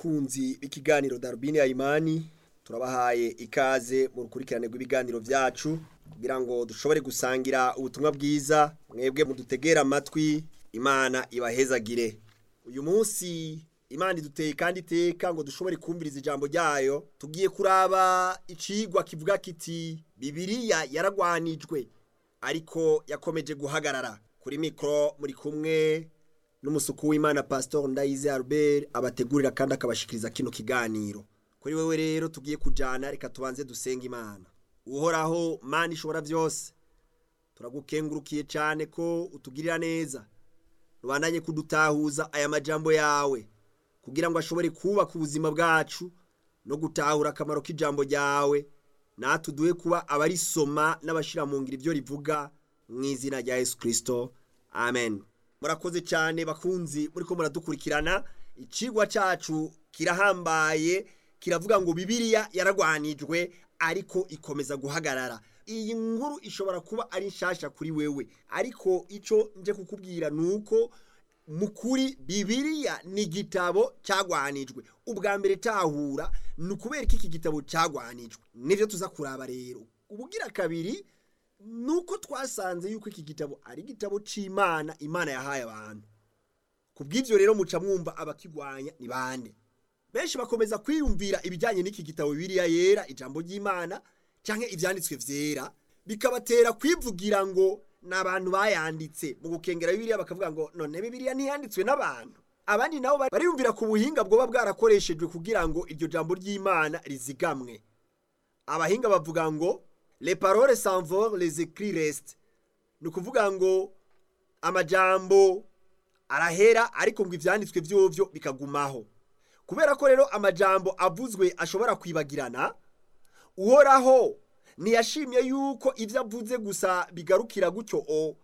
bakunzi b'ikiganiro darubini ya imani turabahaye ikaze mu rukurikirane rw'ibiganiro byacu kugira ngo dushobore gusangira ubutumwa bwiza mwebwe mudutegera amatwi imana ibahezagire uyu munsi imana iduteye kandi iteka ngo dushobore kumviriza ijambo ryayo tugiye kuraba icigwa kivuga kiti bibiriya yaragwanijwe ariko yakomeje guhagarara kuri mikoro muri kumwe n'umusuku w'imana pasitori ndayize albert abategurira kandi akabashikiriza kino kiganiro kuri wewe rero tugiye kujyana reka tubanze dusenga imana uhoraho mana ishobora byose turagukengurukiye cyane ko utugirira neza rubandanye kudutahuza aya majambo yawe kugira ngo ashobore kubaka ubuzima bwacu no gutahura akamaro k'ijambo ryawe natwe uduhe kuba abarisoma n'abashyira mu ngiro ibyo rivuga mu izina rya yesu kirisito amen murakoze cyane bakunzi muri ko muradukurikirana ikigwa cyacu kirahambaye kiravuga ngo bibiriya yaragwanijwe ariko ikomeza guhagarara iyi nkuru ishobora kuba ari nshyashya kuri wewe ariko icyo nje kukubwira ni uko mu kuri bibiriya ni igitabo cyagwanijwe ubwa mbere tahura ni ukubera ko iki gitabo cyagwanijwe nibyo tuza kuraba rero ubugira kabiri ni uko twasanze yuko iki gitabo ari igitabo cy'imana imana yahaye abantu ku bw'ibyo rero muca mwumva abakigwanya ni bande benshi bakomeza kwiyumvira ibijyanye n'iki gitabo bibiriya yera ijambo ry'imana cyangwa ibyanditswe byera bikabatera kwivugira ngo ni abantu bayanditse mu gukengera bibiriya bakavuga ngo none bibiriya ntiyanditswe n'abantu abandi nabo bariyumvira ku buhinga bwoba bwarakoreshejwe kugira ngo iryo jambo ry'imana rizigamwe abahinga bavuga ngo le parole s'envole les écrits restent ni ukuvuga ngo amajambo arahera ariko ngo ibyanditswe byovyo bikagumaho kubera ko rero amajambo avuzwe ashobora kwibagirana uhoraho ntiyashimye yuko ibyo avuze gusa bigarukira gutyo o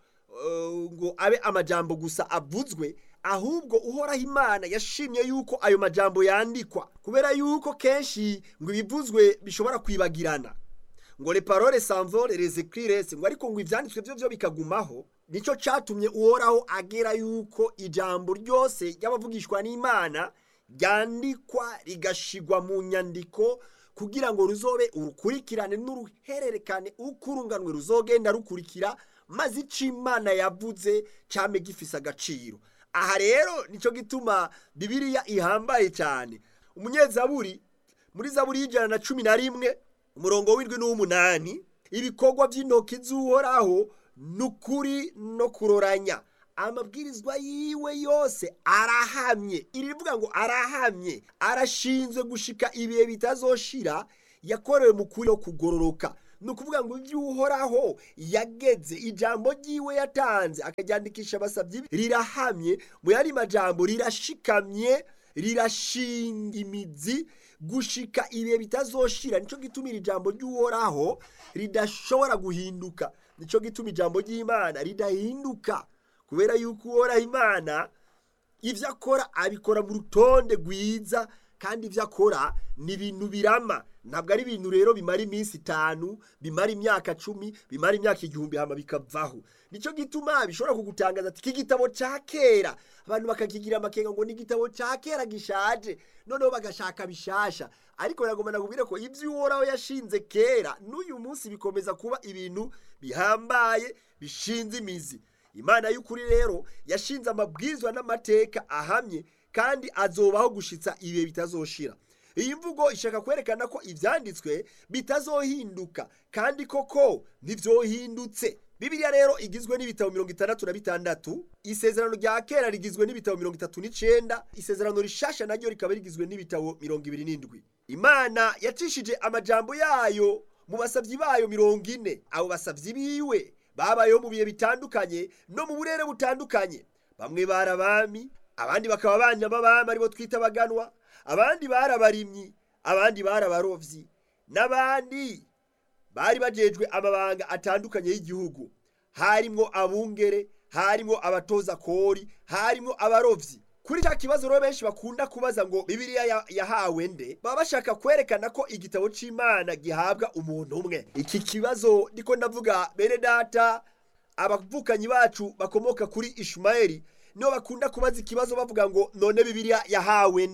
ngo abe amajambo gusa avuzwe ahubwo uhoraho imana yashimye yuko ayo majambo yandikwa kubera yuko kenshi ngo ibivuzwe bishobora kwibagirana ngo le parole s'envole les écrits restent ngo ariko ngo ivyanditswe byo byo bikagumaho nico catumye uhoraho agera yuko ijambo ryose ry'abavugishwa n'imana ryandikwa rigashigwa mu nyandiko kugira ngo ruzobe urukurikirane n'uruhererekane uko urunganwe ruzogenda rukurikira maze icyo imana yavuze cyame gifise agaciro aha rero nicyo gituma bibiriya ihambaye cyane umunyezaburi muri zaburi y'ijana na cumi na rimwe umurongo w'indwi n'uw'umunani ibikorwa by'intoki z'uhoraho ni ukuri no kuroranya amabwirizwa yiwe yose arahamye iri rivuga ngo arahamye arashinzwe gushika ibihe bitazoshira yakorewe mu kuri no kugororoka ni ukuvuga ngo ibyo uhoraho yageze ijambo ryiwe yatanze akaryandikisha abasabyi rirahamye mu yandi majambo rirashikamye rirashinga imizi gushika ibihe bitazoshira nicyo gituma iri jambo ry'uhoraho ridashobora guhinduka nicyo gituma ijambo ry'imana ridahinduka kubera yuko uhoraho imana ibyo akora abikora mu rutonde rwiza kandi ibyo akora ni ibintu birama ntabwo ari ibintu rero bimara iminsi itanu bimara imyaka cumi bimara imyaka igihumbi hama bikavaho nicyo gituma bishobora kugutangaza ati iki gitabo cya kera abantu bakakigira amakenga ngo ni igitabo cya kera gishaje noneho bagashaka bishasha ariko nagomba nakubwire ko ibyo uhoraho yashinze kera n'uyu munsi bikomeza kuba ibintu bihambaye bishinze imizi imana y'ukuri rero yashinze amabwizwa n'amateka ahamye kandi azobaho gushitsa ibihe bitazoshira iyi mvugo ishaka kwerekana ko ibyanditswe bitazohinduka kandi koko ntibyohindutse bibiliya rero igizwe n'ibitabo mirongo itandatu na bitandatu isezerano rya kera rigizwe n'ibitabo mirongo itatu n'icyenda isezerano rishasha naryo rikaba rigizwe n'ibitabo mirongo ibiri n'indwi imana yacishije amajambo yayo mu basabyi bayo mirongo ine abo basabyi biwe babayeho mu bihe bitandukanye no mu burere butandukanye bamwe bari abami abandi bakaba abanyamabami aribo twita abaganwa abandi bari abarimyi abandi bari abarovyi n'abandi bari bajejwe amabanga atandukanye y'igihugu harimwo abungere harimwo abatoza kori harimwo abarovyi kuri cya kibazo rero benshi bakunda kubaza ngo bibiliya yahawe nde baba bashaka kwerekana ko igitabo c'imana gihabwa umuntu umwe iki kibazo ndiko ndavuga bene data abavukanyi bacu bakomoka kuri ishumayeli nibo bakunda kubaza ikibazo bavuga ngo none bibiliya yahawe nde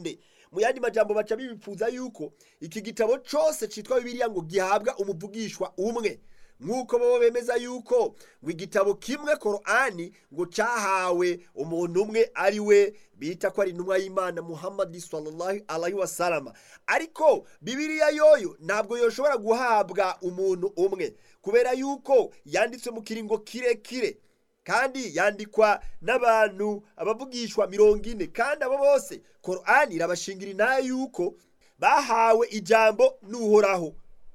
mu yandi majambo baca bibipfuza yuko iki gitabo cose citwa bibiliya ngo gihabwa umuvugishwa umwe nk'uko bo bemeza yuko ngo igitabo kimwe korani ngo cyahawe umuntu umwe ari we bita ko ari intumwa y'imana muhammadi sallallahu alaihi wasalama ariko bibiliya yoyo ntabwo yoshobora guhabwa umuntu umwe kubera yuko yanditswe mu kiringo kirekire kandi yandikwa n'abantu abavugishwa mirongo ine kandi abo bose korani irabashingira inayo yuko bahawe ijambo n'uhoraho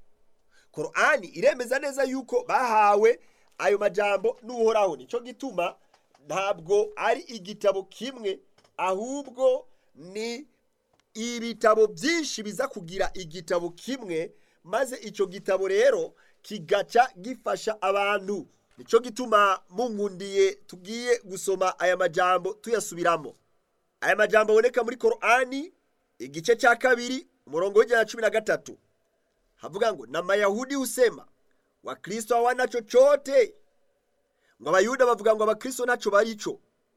korani iremeza neza yuko bahawe ayo majambo n'uhoraho nicyo gituma ntabwo ari igitabo kimwe ahubwo ni ibitabo byinshi biza kugira igitabo kimwe maze icyo gitabo rero kigaca gifasha abantu nicyo gituma mungundiye tugiye gusoma aya majambo tuyasubiramo aya majambo aboneka muri korani igice cya kabiri umurongo w'ijana na cumi na gatatu havuga ngo na mayahudi husema wakristo hawana chochote ngo abayuda bavuga ngo abakristo nacho baricho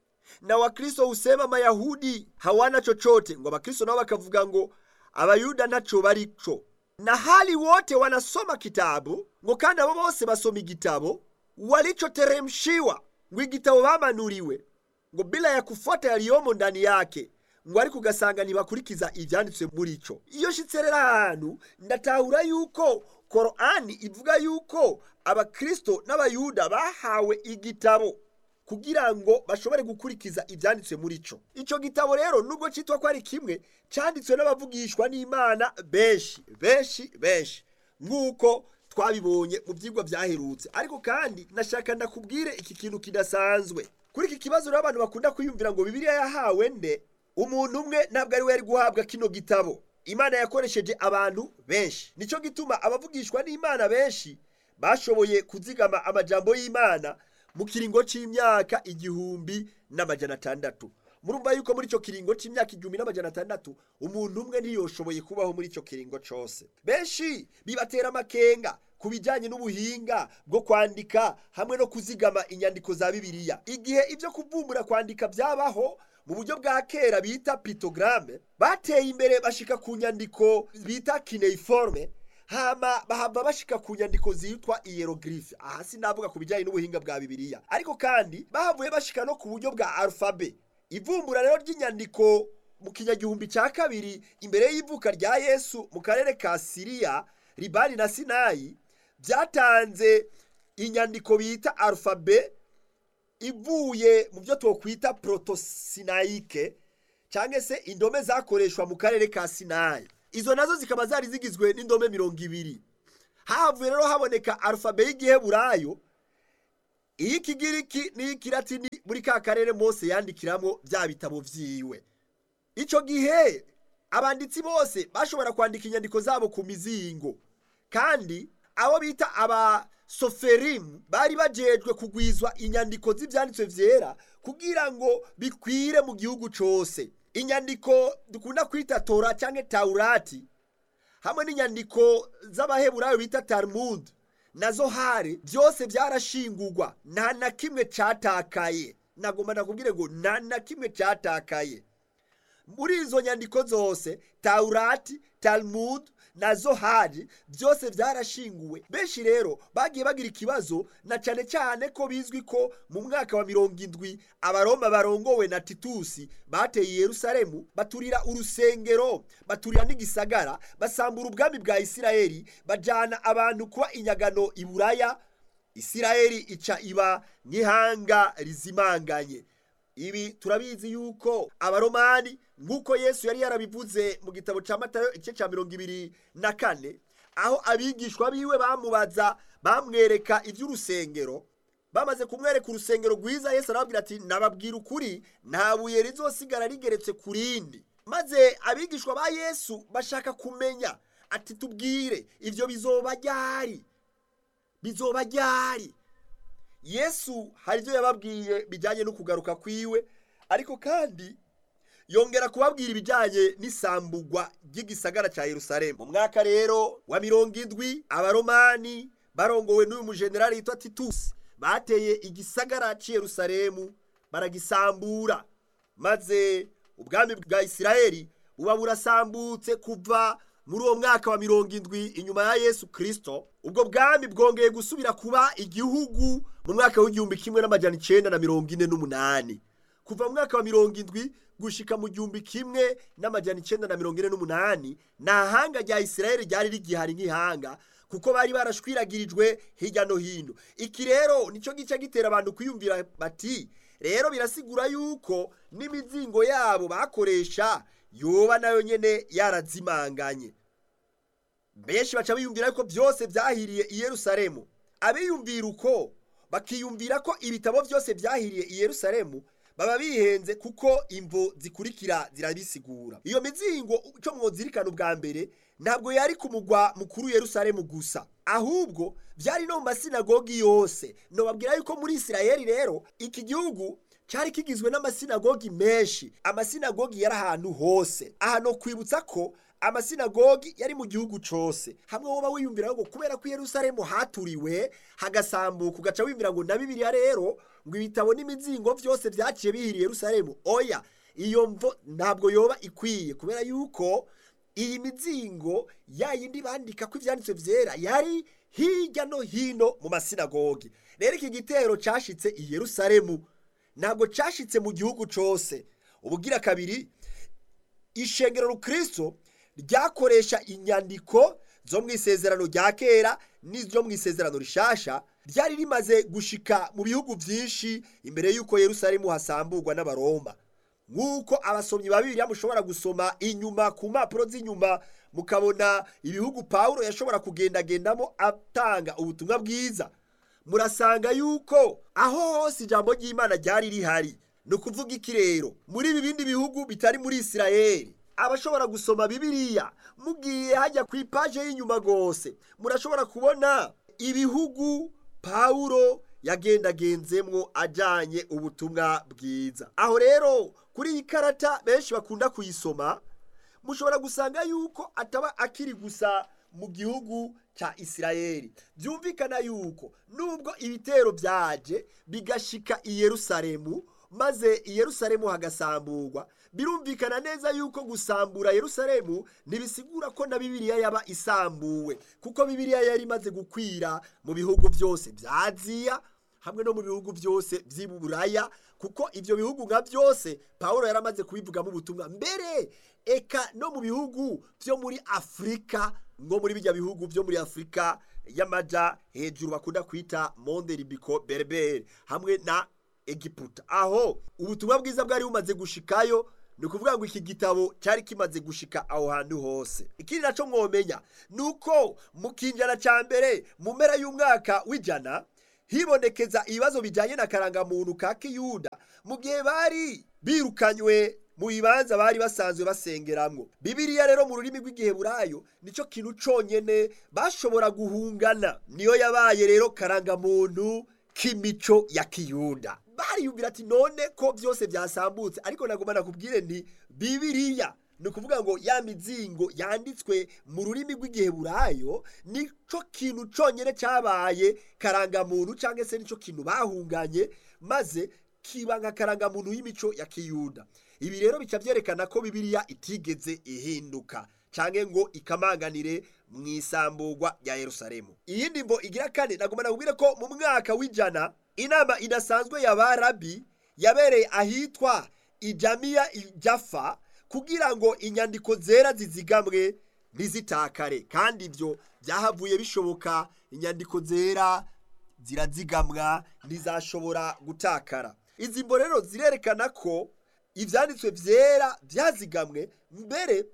na wakristo husema mayahudi hawana chochote ngo abakristo nao bakavuga ngo abayuda nacho baricho na hali wote wanasoma kitabu ngo kandi abo bose basoma igitabo walichoteremshiwa ngo igitabo bamanuriwe ngo bila ya kufuata yaliyomo ndani yake ngo ariko ugasanga ntibakurikiza ibyanditswe muri cyo iyo shitse rero ahantu ndatahura yuko korani ivuga yuko abakristo n'abayuda bahawe igitabo kugira ngo bashobore gukurikiza ibyanditswe muri cyo icyo gitabo rero nubwo cyitwa ko ari kimwe cyanditswe n'abavugishwa n'imana benshi benshi benshi nk'uko twabibonye mu byigwa byaherutse ariko kandi nashaka ndakubwire iki kintu kidasanzwe kuri iki kibazo rero abantu bakunda kwiyumvira ngo bibiliya yahawe nde umuntu umwe ntabwo ari we yari guhabwa kino gitabo imana yakoresheje abantu benshi nicyo gituma abavugishwa n'imana benshi bashoboye kuzigama amajambo y'imana mu kiringo cy'imyaka igihumbi n'amajana atandatu murumva yuko muri icyo kiringo cy'imyaka igihumbi n'amajana atandatu umuntu umwe ntiyoshoboye kubaho muri icyo kiringo cyose benshi bibatera amakenga ku bijyanye n'ubuhinga bwo kwandika hamwe no kuzigama inyandiko za bibiliya igihe ibyo kuvumbura kwandika byabaho mu buryo bwa kera bita pitogaramu bateye imbere bashika ku nyandiko bita kineiforme hama bahava bashika ku nyandiko zitwa iyerogirife aha sinavuga ku bijyanye n'ubuhinga bwa bibiliya ariko kandi bahavuye bashika no ku buryo bwa arufabe ivumbura rero ry'inyandiko mu kinyagihumbi cya kabiri imbere y'ivuka rya yesu mu karere ka siriya libani na sinayi byatanze inyandiko bita arufabe ivuye mu byo twokwita protosinayike cyangwa se indome zakoreshwa mu karere ka sinayi izo nazo zikaba zari zigizwe n'indome mirongo ibiri havuye rero haboneka arufabe y'igiheburayo iy'ikigiriki n'iy'ikiratini muri ka karere mose yandikiramo bya bitabo byiwe icyo gihe abanditsi bose bashobora kwandika inyandiko zabo ku mizingo kandi abo bita aba soferimu bari bajejwe kugwizwa inyandiko z'ibyanditswe byera kugira ngo bikwire mu gihugu cyose inyandiko dukunda kwita tora cyangwa tawurati hamwe n'inyandiko z'abaheburayo bita talmud nazo hari byose byarashingurwa nta na kimwe cyatakaye nagomba nakubwire ngo nta na kimwe cyatakaye muri izo nyandiko zose tawurati talmud na zohari byose byarashinguwe benshi rero bagiye bagira ikibazo na cyane cyane ko bizwi ko mu mwaka wa mirongo indwi abaroma barongowe na titusi bateye yerusalemu baturira urusengero baturira n'igisagara basambura ubwami bwa isirayeli bajyana abantu kuba inyagano i buraya isirayeli ica iba nk'ihanga rizimanganye ibi turabizi yuko abaromani nk'uko yesu yari yarabivuze mu gitabo cya matayo igice cya mirongo ibiri na kane aho abigishwa biwe bamubaza bamwereka iby'urusengero bamaze kumwereka urusengero rwiza yesu arababwira ati nababwira ukuri nta buye rizosigara rigeretse ku rindi maze abigishwa ba yesu bashaka kumenya ati tubwire ibyo bizoba ryari bizoba ryari yesu hari ibyo yababwiye bijyanye no kugaruka kwiwe ariko kandi yongera kubabwira ibijyanye n'isambugwa ry'igisagara cya Yerusalemu mu mwaka rero wa mirongo indwi abaromani barongowe n'uyu mujenerali yitwa titusi bateye igisagara cy'i Yerusalemu baragisambura maze ubwami bwa isirayeli buba burasambutse kuva muri uwo mwaka wa mirongo indwi inyuma ya yesu kirisito ubwo bwami bwongeye gusubira kuba igihugu mu mwaka w'igihumbi kimwe n'amajyana icyenda na mirongo ine n'umunani kuva mu mwaka wa mirongo indwi gushika mu gihumbi kimwe n'amajyana icyenda na mirongo ine n'umunani nta hanga rya isirayeli ryari rigihari nk'ihanga kuko bari barashwiragirijwe hirya no hino iki rero nicyo gice gitera abantu kwiyumvira bati rero birasigura yuko n'imizingo yabo bakoresha yoba nayo nyene yarazimanganye benshi baca biyumvira yuko byose byahiriye i yerusalemu abiyumvira uko bakiyumvira ko ibitabo byose byahiriye i yerusalemu baba bihenze kuko imvo zikurikira zirabisigura iyo mizingo icyo mwozirikana ubwa mbere ntabwo yari ku mugwa mukuru yerusalemu gusa ahubwo byari no mu masinagogi yose nobabwira yuko muri isirayeli rero iki gihugu cyari kigizwe n'amasinagogi menshi amasinagogi yari ahantu hose aha no kwibutsa ko amasinagogi yari mu gihugu cyose hamwe woba wiyumvira ngo kubera ko yerusalemu haturiwe hagasambuka ugaca wiyumvira ngo na bibiliya rero ngo ibitabo n'imizingo byose byaciye bihiriye yerusalemu oya iyo mvo ntabwo yoba ikwiye kubera yuko iyi mizingo ya yindi bandika ko ibyanditswe byera yari hirya no hino mu masinagogi rero iki gitero cyashitse i yerusalemu ntabwo cyashitse mu gihugu cyose ubugira kabiri ishengero rukristo ryakoresha inyandiko zo mu isezerano rya kera n'izo mu isezerano rishasha ryari rimaze gushika mu bihugu byinshi imbere y'uko yerusalemu hasamburwa n'abaroma nk'uko abasomyi ba bibiliya mushobora gusoma inyuma ku mpapuro z'inyuma mukabona ibihugu pawulo yashobora kugendagendamo atanga ubutumwa bwiza murasanga yuko aho hose ijambo ry'imana ryari rihari ni ukuvuga iki rero muri ibi bindi bihugu bitari muri isirayeli abashobora gusoma bibiliya mugiye hajya ku ipaje y'inyuma rwose murashobora kubona ibihugu pawulo yagendagenzemwo ajyanye ubutumwa bwiza aho rero kuri iyi karata benshi bakunda kuyisoma mushobora gusanga yuko ataba akiri gusa mu gihugu cya isirayeli byumvikana yuko nubwo ibitero byaje bigashika i yerusalemu maze i yerusalemu hagasamburwa birumvikana neza yuko gusambura yerusalemu ntibisigura ko na bibiliya yaba isambuwe kuko bibiliya yari imaze gukwira mu bihugu byose bya aziya hamwe no mu bihugu byose by'iburaya kuko ibyo bihugu nka byose paul yaramaze kubivugamo ubutumwa mbere eka no mu bihugu byo muri afurika nko muri bijya bihugu byo muri afurika y'amaja hejuru bakunda kwita monde ribiko berbere hamwe na egiputa aho ubutumwa bwiza bwari bumaze gushikayo ni ukuvuga ngo iki gitabo cyari kimaze gushika aho hantu hose ikindi nacyo mwomenya ni uko mu kinjana cya mbere mu mpera y'umwaka w'ijana hibonekeza ibibazo bijyanye na karangamuntu ka kiyuda mu gihe bari birukanywe mu bibanza bari basanzwe basengeramo bibiriya rero mu rurimi rw'igiheburayo nicyo kintu cyonyine bashobora guhungana niyo yabaye rero karangamuntu k'imico ya kiyuda bariyumvira ati none ko byose byasambutse ariko nagomba nakubwire nti bibiriya ni ukuvuga ngo ya mizingo yanditswe mu rurimi rw'igiheburayo nicyo kintu cyonyine cyabaye karangamuntu cyangwa se nicyo kintu bahunganye maze kiba nka karangamuntu y'imico ya kiyuda ibi rero bica byerekana ko bibiriya itigeze ihinduka cyangwa ngo ikamanganire mu isamburwa rya yerusalemu iyindi mvo igira kane nagomba nakubwire ko mu mwaka w'ijana inama idasanzwe ya barabi yabereye ahitwa ijamiya ijafa kugira ngo inyandiko zera zizigamwe ntizitakare kandi ibyo byahavuye bishoboka inyandiko zera zirazigamwa ntizashobora gutakara izi mbo rero zirerekana ko ibyanditswe byera byazigamwe mbere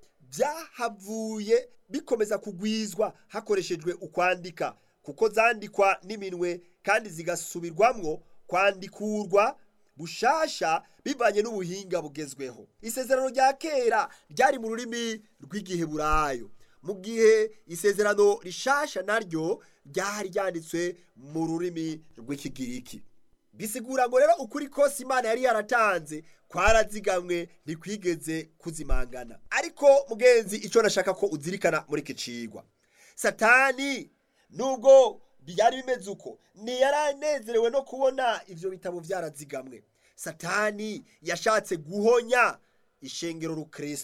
byahavuye bikomeza kugwizwa hakoreshejwe ukwandika kuko zandikwa n'iminwe kandi zigasubirwamwo kwandikurwa bushasha bivanye n'ubuhinga bugezweho isezerano rya kera ryari mu rurimi rw'igiheburayo mu gihe isezerano rishasha naryo ryari ryanditswe mu rurimi rw'ikigiriki bisigura ngo rero ukuri kose imana yari yaratanze kwarazigamwe ntikwigeze kuzimangana ariko mugenzi icyo nashaka ko uzirikana muri iki cigwa satani nubwo byari bimeze uko ntiyaranezerewe no kubona ibyo bitabo byarazigamwe satani yashatse guhonya ishengero rukristo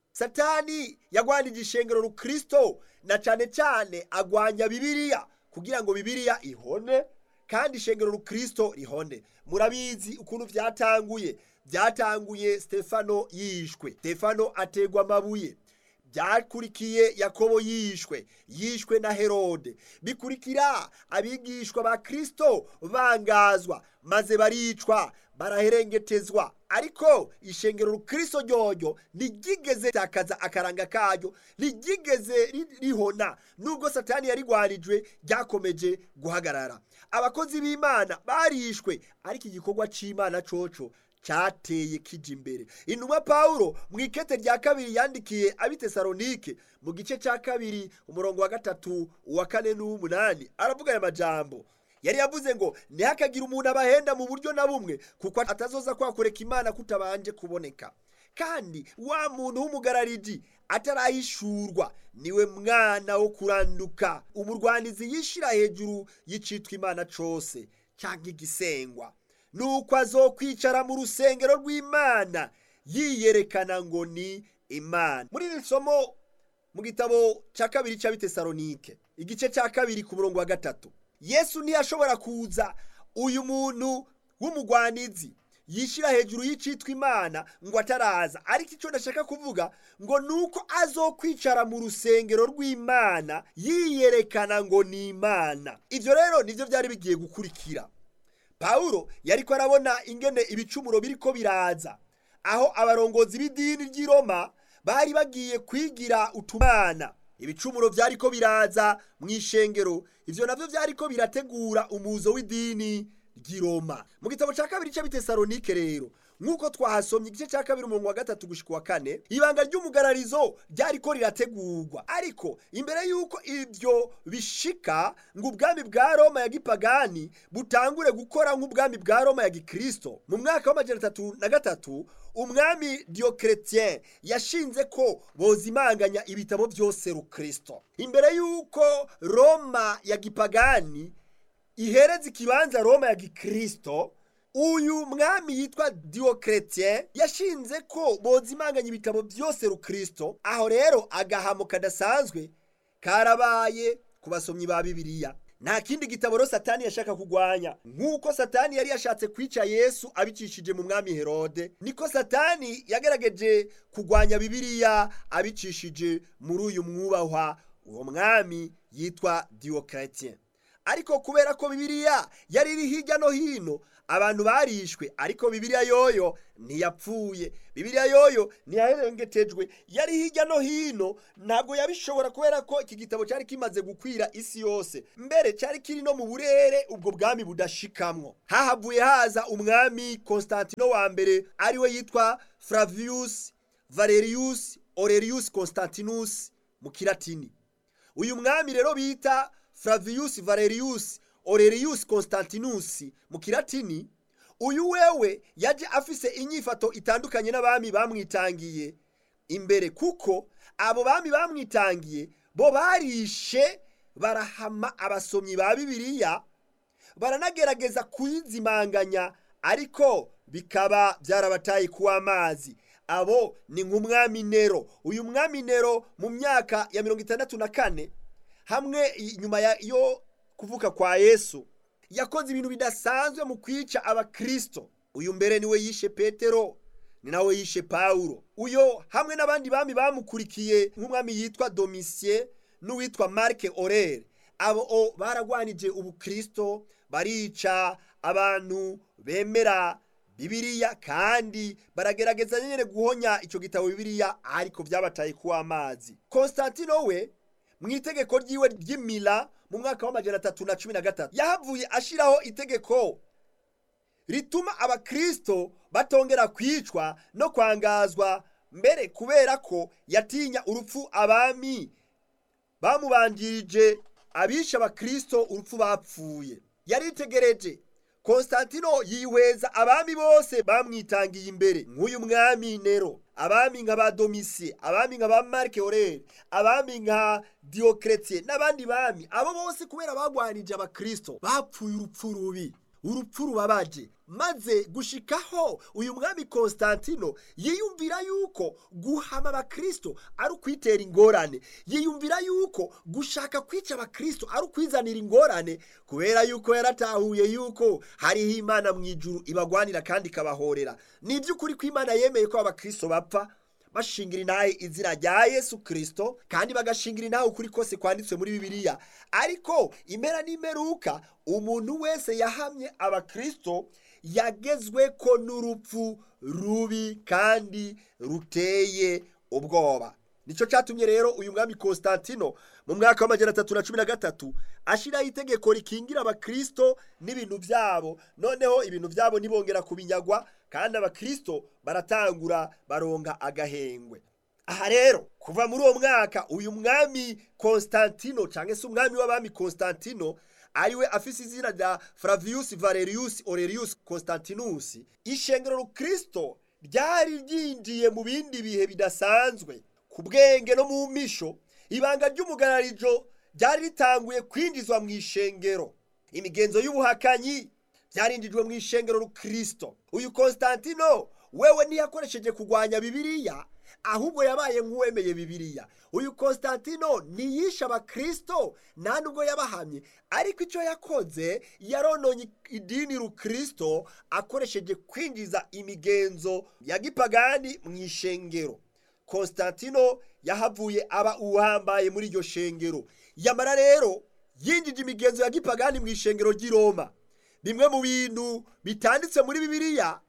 satani yagwanije ishengero rukristo na cane cane agwanya bibiliya kugira ngo bibiliya ihone kandi ishengero rukristo rihone murabizi ukuntu vyatanguye vyatanguye stefano yishwe stefano ategwa amabuye byakurikiye yakobo yishwe yishwe na herode bikurikira abigishwa ba kristo bangazwa maze baricwa baraherengetezwa ariko ishengero rukristo ryoryo ntiryigeze takaza akaranga karyo ntiryigeze rihona nubwo satani yarigwarijwe ryakomeje guhagarara abakozi b'imana barishwe ariko igikorwa c'imana coco cyateye kija imbere intumwa pawulo mu ikete rya kabiri yandikiye abitesalonike mu gice cya kabiri umurongo wa gatatu uwa kane n'uw'umunani aravuga aya majambo yari yavuze ngo ntihakagire umuntu abahenda mu buryo na bumwe kuko atazoza kwakoreka imana kutabanje kuboneka kandi wa muntu w'umugarariji atarahishurwa niwe mwana wo kuranduka umurwanizi yishira hejuru y'icitwa imana cose cyangwa igisengwa nuko azokwicara mu rusengero rw'imana yiyerekana ngo ni imana muri iri somo mu gitabo cya kabiri cy'abitesalonike igice cya kabiri ku murongo wa gatatu yesu ntiyashobora kuza uyu muntu w'umugwanizi yishyira hejuru y'icitwa imana ngo ataraza ariko icyo ndashaka kuvuga ngo ni uko azokwicara mu rusengero rw'imana yiyerekana ngo ni imana ibyo rero nibyo byari bigiye gukurikira pawulo yari ko arabona ingene ibicumuro biri ko biraza aho abarongozi b'idini ry'i roma bari bagiye kwigira utumana ibicumuro byari ko biraza mu ishengero ibyo nabyo byari ko birategura umuzo w'idini ry'i roma mu gitabo cya kabiri cy'abitesalonike rero nk'uko twahasomye igice cya kabiri umurongo wa gatatu gushyika wa kane ibanga ry'umugararizo ryari ko rirategurwa ariko imbere y'uko ibyo bishika ngo ubwami bwa roma ya gipagani butangure gukora nk'ubwami bwa roma ya gikristo mu mwaka w'amajana atatu na gatatu umwami diyokeretien yashinze ko bozimanganya ibitabo byose rukristo imbere y'uko roma ya gipagani ihereza ikibanza roma ya gikristo uyu mwami yitwa diyokeretien yashinze ko bozimanganya ibitabo byose rukristo aho rero agahamo kadasanzwe karabaye ku basomyi ba bibiliya nta kindi gitabo rero satani yashaka kugwanya nk'uko satani yari yashatse kwica yesu abicishije mu mwami herode niko satani yagerageje kugwanya bibiliya abicishije muri uyu mwubahwa uwo mwami yitwa diyokeretien ariko kubera ko bibiliya yari iri hirya no hino abantu barishwe ariko bibiliya yoyo ntiyapfuye bibiliya yoyo ntiyaherengetejwe yari hirya no hino ntabwo yabishobora kubera ko iki gitabo cyari kimaze gukwira isi yose mbere cyari kiri no mu burere ubwo bwami budashikamwo hahavuye haza umwami constantino wa mbere ariwe yitwa flavius valerius aurelius constantinus mu kilatini uyu mwami rero bita flavius valerius aurelius constantinus mu kilatini uyu wewe yaje afise inyifato itandukanye n'abami bamwitangiye imbere kuko abo bami bamwitangiye bo barishe barahama abasomyi ba bibiliya baranagerageza kuyizimanganya ariko bikaba byarabataye kuwa amazi abo ni nk'umwami nero uyu mwami nero mu myaka ya mirongo itandatu na kane hamwe nyuma yo kuvuka kwa yesu yakoze ibintu bidasanzwe mu kwica abakristo uyu mbere niwe yishe petero ni nawe yishe pawulo uyo hamwe n'abandi bami bamukurikiye nk'umwami yitwa domisiye n'uwitwa marike orere abo baragwanije ubukristo barica abantu bemera bibiliya kandi baragerageza nyine guhonya icyo gitabo bibiliya ariko byabataye kuwa amazi konstantino we mu itegeko ryiwe ry'imila mu mwaka w'amajana atatu na cumi na gatatu yahavuye ashyiraho itegeko rituma abakristo batongera kwicwa no kwangazwa mbere kubera ko yatinya urupfu abami bamubanjirije abisha abakristo urupfu bapfuye yaritegereje konstantino yihweza abami bose bamwitangiye imbere nk'uyu mwami nero abami nka ba domisiye abami nka ba marike orere abami nka diyokeretiye n'abandi bami abo bose kubera bagwanije abakristo bapfuye urupfu rubi urupfu rubabaje maze gushikaho uyu mwami konstantino yiyumvira yuko guhama abakristo ari ukwitera ingorane yiyumvira yuko gushaka kwica abakristo ari ukwizanira ingorane kubera yuko yaratahuye yuko hariho imana mu ijuru ibagwanira kandi ikabahorera ni iby'ukuri ko imana yemeye ko abakristo bapfa bashingira intahe izina rya yesu kirisito kandi bagashingira intahe ukuri kose kwanditswe muri bibiliya ariko impera n'imeruka umuntu wese yahamye abakirisito yagezwe ko n'urupfu rubi kandi ruteye ubwoba nicyo cyatumye rero uyu mwami Constantino mu mwaka w'amajyana atatu na cumi na gatatu ashyiraho itegeko rikingira abakirisito n'ibintu byabo noneho ibintu byabo ntibongera kubinyagwa kandi abakirisito baratangura baronga agahengwe aha rero kuva muri uwo mwaka uyu mwami Constantino cyangwa se umwami w'abami Constantino ariwe afise izina rya Flavius Valerius Aurelius Constantinus ishengero rukristo ryari ryinjiye mu bindi bihe bidasanzwe ku bwenge no mu misho ibanga ry'umugararijo ryari ritanguye kwinjizwa mu ishengero imigenzo y'ubuhakanyi byarinjijwe mu ishengero rukristo uyu Constantino wewe ntiyakoresheje kurwanya bibiliya ahubwo yabaye nk'uwemeye bibiliya uyu Constantino ntiyishe abakristo nta nubwo yabahamye ariko icyo yakoze yarononye idini rukristo akoresheje kwinjiza imigenzo ya gipagani mu ishengero Constantino yahavuye aba uhambaye muri iryo shengero yamara rero yinjije imigenzo ya gipagani mu ishengero ry'i Roma bimwe mu bintu bitanditse muri bibiliya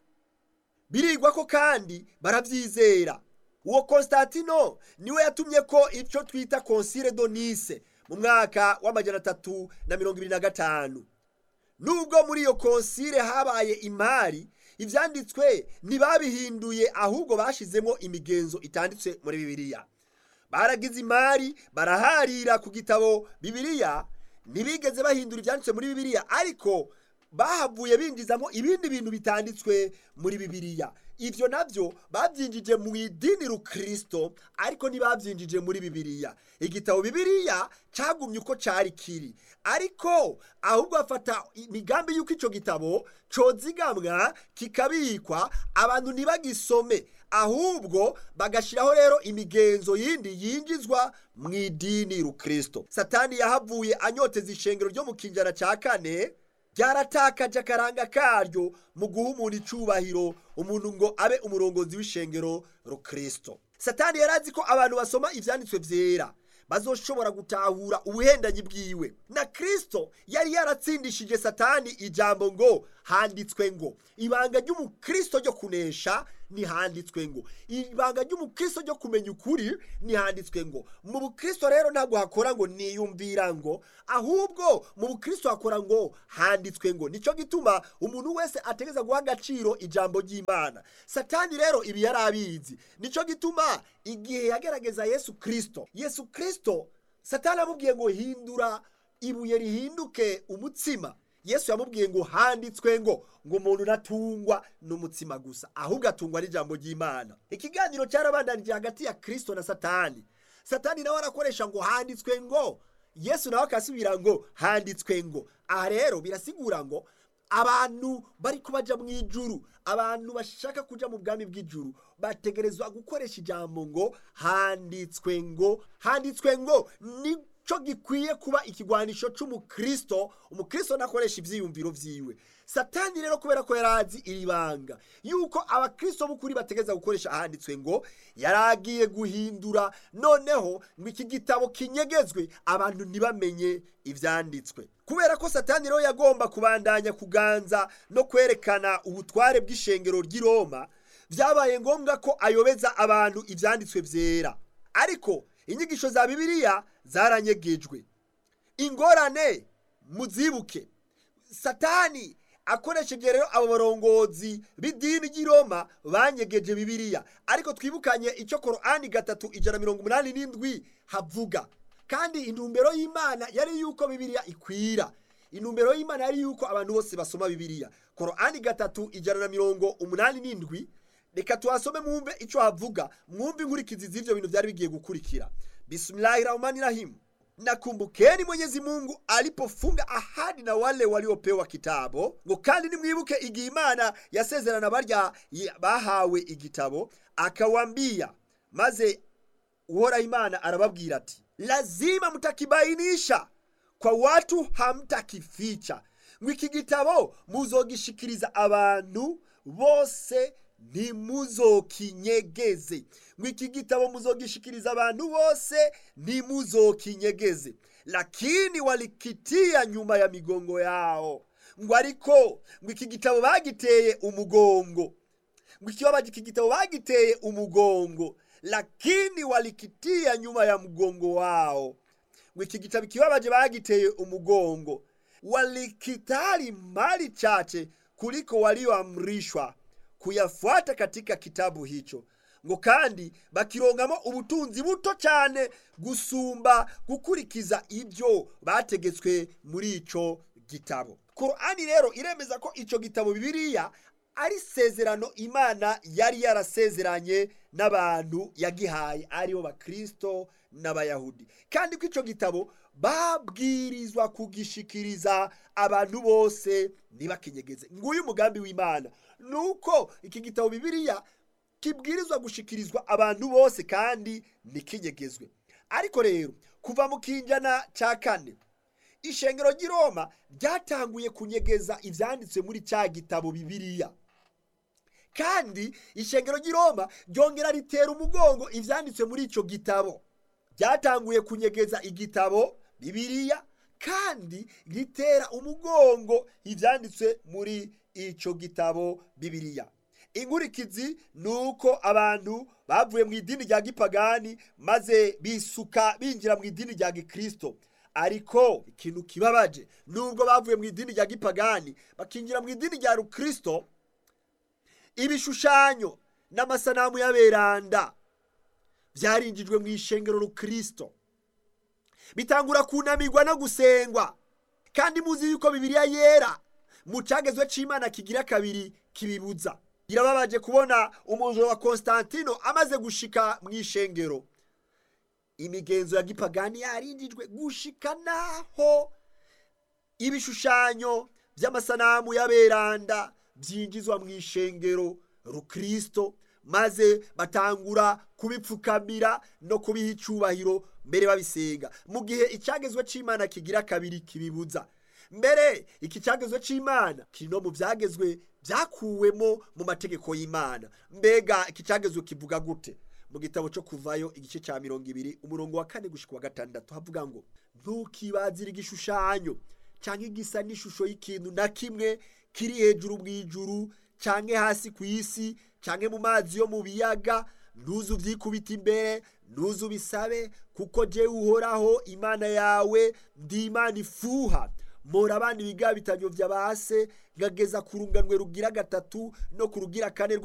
birigwa ko kandi barabyizera uwo Constantino niwe yatumye ko icyo twita Concile de Nice mu mwaka w'amajana atatu na mirongo ibiri na gatanu nubwo muri iyo konsile habaye imari ibyanditswe ntibabihinduye ahubwo bashyizemo imigenzo itanditse muri bibiliya baragize imari baraharira ku gitabo bibiliya ntibigeze bahindura ibyanditswe muri bibiliya ariko bahavuye binjizamo ibindi bintu bitanditswe muri bibiliya ibyo nabyo babyinjije mu idini rukristo ariko ntibabyinjije muri bibiliya igitabo bibiliya cyagumye uko cyari kiri ariko ahubwo bafata imigambi y'uko icyo gitabo cyozigamwa kikabikwa abantu ntibagisome ahubwo bagashyiraho rero imigenzo yindi yinjizwa mu idini rukristo satani yahavuye anyoteza ishengero ryo mu kinjana cya kane ryaratakaje akaranga karyo mu guha umuntu icyubahiro umuntu ngo abe umurongozi w'ishengero rukristo satani yari azi ko abantu basoma ibyanditswe byera bazoshobora gutahura ubuhendanyi bwiwe na kristo yari yaratsindishije satani ijambo ngo handitswe ngo ibanga ry'umukristo ryo kunesha ntihanditswe ngo ibanga ry'umukristo ryo kumenya ukuri ntihanditswe ngo mu bukristo rero ntabwo hakora ngo niyumvira ngo ahubwo mu bukristo hakora ngo handitswe ngo nicyo gituma umuntu wese ategereza guha agaciro ijambo ry'imana satani rero ibi yari abizi nicyo gituma igihe yagerageza yesu kirisito yesu kirisito satani amubwiye ngo hindura ibuye rihinduke umutsima yesu yamubwiye ngo handitswe ngo ngo umuntu natungwa n'umutsima gusa ahubwo atungwa n'ijambo ry'imana ikiganiro cyarabandanije hagati ya kirisito na satani satani nawe arakoresha ngo handitswe ngo yesu nawe akasubira ngo handitswe ngo aha rero birasigura ngo abantu bari kubajya mu ijuru abantu bashaka kujya mu bwami bw'ijuru bategerezwa gukoresha ijambo ngo handitswe ngo handitswe ngo ni cyo gikwiye kuba ikigwanisho cy'umukristo umukristo nakoresha ibyiyumviro byiwe satani rero kubera ko yari azi iri banga yuko abakristo b'ukuri bategereza gukoresha ahanditswe ngo yari agiye guhindura noneho ngo iki gitabo kinyegezwe abantu ntibamenye ibyanditswe kubera ko satani rero yagomba kubandanya kuganza no kwerekana ubutware bw'ishengero ry'i Roma byabaye ngombwa ko ayobeza abantu ibyanditswe byera ariko inyigisho za bibiliya zaranyegejwe ingorane muzibuke satani akoresheje rero abo barongozi b'idini ry'i Roma banyegeje bibiliya ariko twibukanye icyo korani gatatu ijana mirongo umunani n'indwi havuga kandi intumbero y'imana yari yuko bibiliya ikwira intumbero y'imana yari yuko abantu bose basoma bibiliya korani gatatu ijana na mirongo umunani n'indwi reka tuhasome mwumve icyo havuga mwumve inkurikizi z'ibyo bintu byari bigiye gukurikira bisimilahi rahmani rahim na kumbukeni Mwenyezi Mungu alipofunga ahadi na wale waliopewa kitabo, ngo kandi nimwibuke igihe Imana yasezerana barya bahawe igitabo, akawambia maze uhoraho Imana arababwira ati, lazima mtakibainisha kwa watu, hamtakificha ngo iki gitabo muzogishikiriza abantu bose ntimuzokinyegeze ngo iki gitabo muzogishikiriza abantu bose ntimuzokinyegeze lakini walikitia nyuma ya migongo yao ngo ariko ngo iki gitabo bagiteye umugongo ngo ikibabaje iki gitabo bagiteye umugongo lakini walikitia nyuma ya mgongo wao ngo iki gitabo ikibabaje bagiteye umugongo walikitali mali chache kuliko walioamrishwa kuyafuata katika kitabu hicho ngo kandi bakirongamo ubutunzi buto cyane gusumba gukurikiza ibyo bategetswe muri ico gitabo korani rero iremeza ko ico gitabo bibiliya ari sezerano imana yari yarasezeranye n'abantu yagihaye aribo bakristo n'abayahudi kandi ko ico gitabo babwirizwa kugishikiriza abantu bose ntibakinyegeze nguyu umugambi w'imana nuko iki gitabo bibiliya kibwirizwa gushikirizwa abantu bose kandi ntikinyegezwe ariko rero kuva mu kinjana cya kane ishengero ry'i roma ryatanguye kunyegeza ibyanditswe muri cya gitabo bibiliya kandi ishengero ry'i roma ryongera ritera umugongo ibyanditswe muri icyo gitabo ryatanguye kunyegeza igitabo bibiliya kandi ritera umugongo ibyanditswe muri icyo gitabo bibiliya inkurikizi ni uko abantu bavuye mu idini rya gipagani maze bisuka binjira mu idini rya gikristo ariko ikintu kibabaje nubwo bavuye mu idini rya gipagani bakinjira mu idini rya rukristo ibishushanyo n'amasanamu y'aberanda byarinjijwe mu ishengero rukristo bitangura kunamirwa no gusengwa kandi muzi yuko bibiliya yera mu cyagezwe cy'imana kigira kabiri kibibuza birababaje kubona umujura wa konstantino amaze gushika mu ishengero imigenzo ya gipagani yarinjijwe gushika naho ibishushanyo by'amasanamu y'aberanda byinjizwa mu ishengero rukristo maze batangura kubipfukamira no kubiha icyubahiro mbere babisenga mu gihe icyagezwe cy'imana kigira kabiri kibibuza mbere iki cyagezwe cy'imana kiri no mu byagezwe byakuwemo mu mategeko y'imana mbega iki cyagezwe kivuga gute mu gitabo cyo kuvayo igice cya mirongo ibiri umurongo wa kane gushyika wa gatandatu havuga ngo ntukibazire igishushanyo cyangwa igisa n'ishusho y'ikintu na kimwe kiri hejuru mu ijuru cyangwa hasi ku isi cyangwa mu mazi yo mu biyaga ntuzu ubyikubita imbere ntuzu ubisabe kuko jyewe uhoraho imana yawe ndi imana ifuha mpora abana ibigabitanyo bya base ngageza ku runganwe rugira gatatu no ku rugira kane